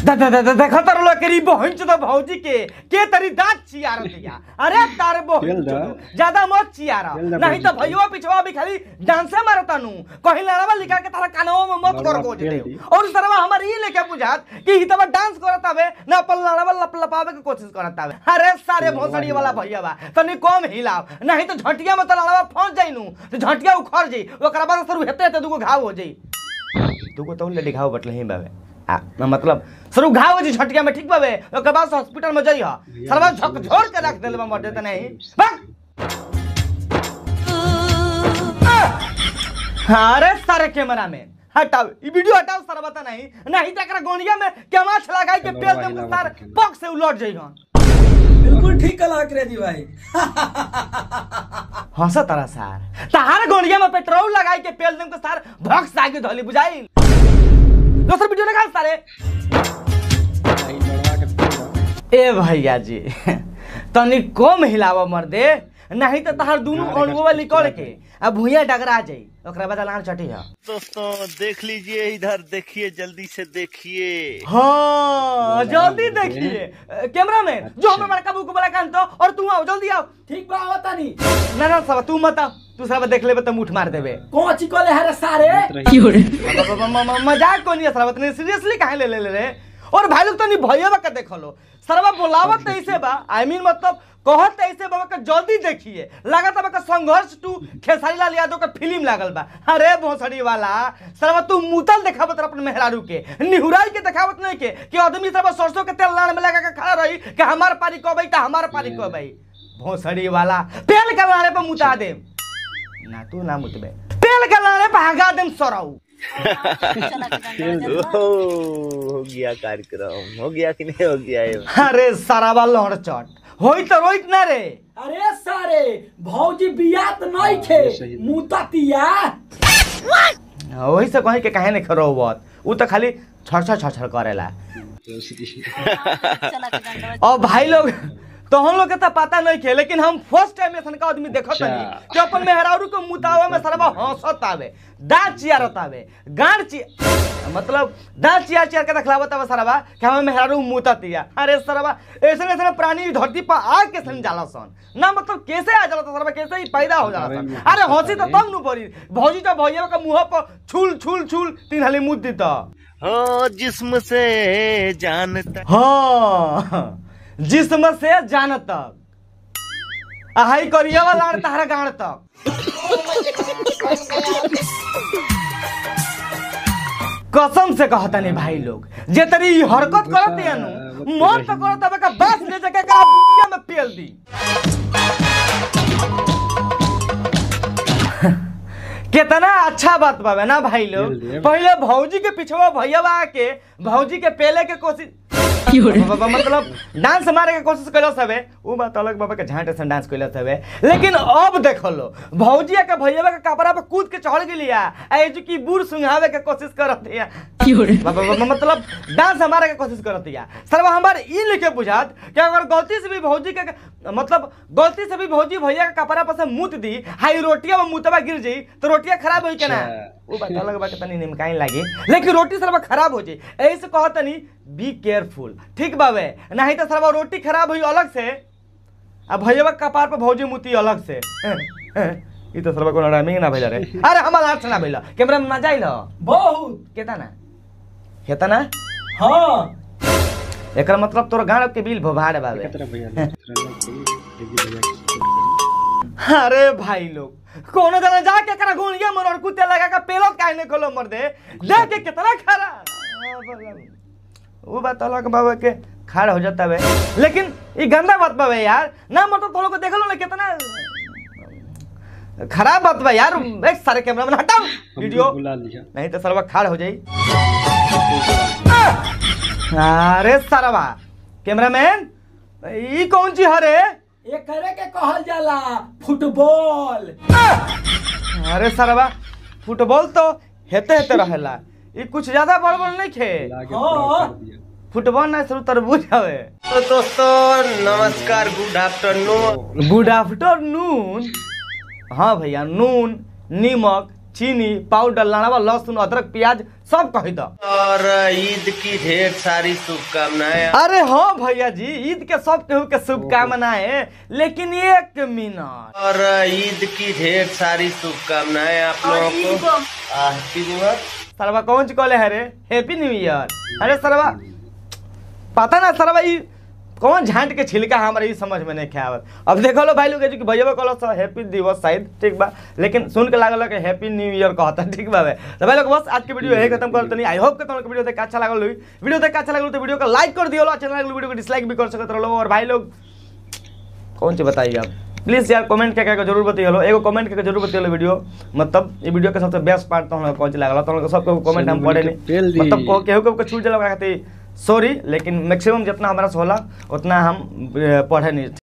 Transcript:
दा दा दा दा देखो तर लोग करी बहन चो भौजी के के तरी दांत चियार दिया अरे तार बहन खेल दा। चो ज्यादा मत चियार खेल दा नहीं तो भौजी। भैया पिछवा भी खाली डांसे मारता नु कहीं लड़वा लिखा के तारा कानवा में मत कर लड़वा गोज खेल दे दी। और सरवा हमार ई लेके बुझात कि हितवा डांस करत हवे ना अपन लड़वा लप लपावे के कोशिश करत हवे अरे सारे लड़वा भोसड़ी वाला हिलाओ। भैया बा तनी कम हिलाव नहीं तो झटिया में तो लड़वा फंस जाई नु तो झटिया उखड़ जाई ओकरा बाद सर हेते हेते दुगो घाव हो जाई दुगो तो लेडी घाव बटले ही बावे आ मतलब सर घाव हो जी झटिया में ठीक बावे ओकर बाद हॉस्पिटल में जाई हा सरवा झक झोर के रख देले मर देते नहीं भाग अरे सारे कैमरा में हटाओ ई वीडियो हटाओ सर बता नहीं नहीं तो एकरा गोनिया में केमाछ लगाई के पेल देम तो सर पग से उलट जाइगन बिल्कुल ठीक कला क्रेजी भाई हंस तारा सार तहार गोनिया में पेट्रोल लगाई के पेल देम तो सर भक्स आगे धोली बुझाई दोसर वीडियो लगा सारे भाई लड़वा के फेल ए भैया जी तनी कम हिलावा मर्दे नहीं तो तहार दोनों गाड़ी अणुआ का निकल चुटकुला के अब भुइया डगरा जाई ओकरा बाद लान चटी है दोस्तों देख लीजिए इधर देखिए जल्दी से देखिए हाँ जल्दी देखिए कैमरा में जो अच्छा। हमें बड़का बुक बड़ा कान तो और तू आओ जल्दी आओ ठीक बा आवता नहीं ना ना सब तू मत आओ तू सब देख लेबे तो मुठ मार देबे कौन ची कोले हरे सारे म- म- म- म- मजाक को नहीं है सरवा तने सीरियसली काहे ले ले ले रे और भाई लोग तो नहीं भैया का देख लो सरवा बोलावत तो ऐसे बा आई मीन मतलब कहत तो ऐसे बाबा का जल्दी देखिए लागत बा का संघर्ष टू खेसारी लाल यादव का फिल्म लागल बा अरे भोसड़ी वाला सरवा तू मुतल देखावत रह अपन मेहरारू के निहुराई के देखावत नहीं के कि आदमी सब सरसों के तेल लाड़ में लगा के खड़ा रही कि हमार पारी कब आई तो हमार पारी कब आई भोसड़ी वाला पेल के लाड़े पे मुता दे ना तू ना मुतबे पेल के लाड़े पे हगा देम सराऊ ओहो, हो गया कार्यक्रम हो गया कि नहीं हो गया ये अरे सारावा लहर चट होई तो रोइत ना रे अरे सारे भौजी बियात नहीं खे सही। मुता तिया वही से कहीं के काहे नहीं खरो हुआ उ तो खाली छड़ छड़ छड़ करेला और भाई लोग तो हम लोग के तो पता नहीं खे लेकिन हम फर्स्ट टाइम ऐसा का आदमी देखत अच्छा। नहीं कि अपन मेहरारू के मुतावा में सरवा हंसत आवे दांत चियारत आवे गांड चि मतलब दांत चियार चियार के देखलावत आवे सरवा कि हमें मेहरारू मुतत या अरे सरवा ऐसे ऐसे प्राणी इस धरती पर आ के सन जाला सन ना मतलब कैसे आ जाला सरवा कैसे ही पैदा हो जाला सन अरे हंसी तो तब नु पड़ी भौजी तो भैया का मुंह पर छुल छुल छुल तीन हाली मुद दी तो हो जिस्म से जानता हाँ जिस्म से जान तक आहाई करिया वाला तारा गाड़ तक कसम से कहता नहीं भाई लोग जे तरी ई हरकत करत है नु मन तो करत हवे का बस ले जाके का बुनिया में पेल दी कितना अच्छा बात बाबे ना भाई लोग पेल दे। पहले भौजी के पिछवा भैया आके भौजी के पेले के कोशिश बाबा मतलब डांस मारे के कोशिश कैलस हवे उ बात अलग बाबा के झांटे से डांस कैलस हवे लेकिन अब देखो लो भौजिया के भैया के कपड़ा पे कूद के चढ़ गेलिया एजु की बूढ़ सुंघावे के कोशिश करत है बाबा बाबा मतलब डांस हमारे के कोशिश करत है सरवा हमार ई लिखे बुझात कि अगर गलती से भी भौजी के मतलब गलती से भी भौजी भैया के कपड़ा पर से मुत दी हाई रोटिया में मुतवा गिर जाई तो रोटिया खराब होई के ना अच्छा। वो बात अलग बात तनी निमकाई लागी लेकिन रोटी सरवा खराब हो जाई ऐसे कहत तनी बी केयरफुल ठीक बावे नहीं तो सरवा रोटी खराब हुई अलग से आ भैया के कपार पर भौजी मुती अलग से ई तो सरवा कोनो रामिंग ना भइला रे अरे हमार आठ ना भइला कैमरा में मजा आइल बहुत केता ना हेता ना हाँ एकर मतलब तोर गाड़ के बिल भोभाड़ बावे एकत्र भैया एकत्र देखी भैया के support करी। अरे भाई लोग कोनो जना जाके करा गोनिया मर और कुत्ते लगा के पेलो काहे ने खोलो मर दे देख के कितना खरा वो बात अलग बाबा के खाड़ हो जाता है लेकिन ये गंदा बात बाबे यार ना मतलब तुम लोग को देख लो ना कितना खराब बात बा यार एक सारे कैमरा में हटाओ हमको वीडियो बुला लिया नहीं तो सरवा खाड़ हो जाई अरे सरवा कैमरामैन ई कौन चीज हरे ये करे के कहल जाला फुटबॉल अरे सरवा फुटबॉल तो हेते हेते रहेला ई कुछ ज्यादा बड़ बड़ नहीं खे लाके हाँ। पूरा कर दिया फुटबॉल ना शुरू तरबूज हवे तो दोस्तों नमस्कार गुड आफ्टरनून गुड आफ्टरनून हाँ भैया नून नीमक चीनी पाउडर लड़ावा लहसुन अदरक प्याज सब कही दो और ईद की ढेर सारी शुभकामनाएं अरे हाँ भैया जी ईद के सब केहू के शुभकामनाएं लेकिन एक मिनट और ईद की ढेर सारी शुभकामनाएं आप लोगों को हैप्पी न्यू ईयर सरवा कौन ची कहले है रे हैप्पी न्यू ईयर अरे सरवा पता ना सरवा ई कौन झांट के छिलका हमारे ई समझ में नहीं खे आवत अब देखो लो भाई लोग जो कि भैया कहलो सर हैप्पी दिवस शायद ठीक बा लेकिन सुन के लागल कि हैप्पी न्यू ईयर कहता ठीक बा बे। तो भाई लोग बस आज के वीडियो यही खत्म करते नहीं आई होप कि तुमको वीडियो देख के अच्छा लागल होई वीडियो देख के अच्छा लागल तो वीडियो को लाइक कर दियो अच्छा लागल वीडियो को डिसलाइक भी कर सकते रहो और भाई लोग कौन सी बताइए आप प्लीज यार कमेंट करके के जरूर बताइए एगो कमेंट करके जरूर बताइए वीडियो मतलब ये वीडियो के सबसे बेस्ट पार्ट तो हम कौन सी लागल तो हम सबको कमेंट हम पढ़े नहीं पेल दी। मतलब को- केहू केहू के छूट जाला खातिर सॉरी लेकिन मैक्सिमम जितना हमारा से होला उतना हम अ, पढ़े नहीं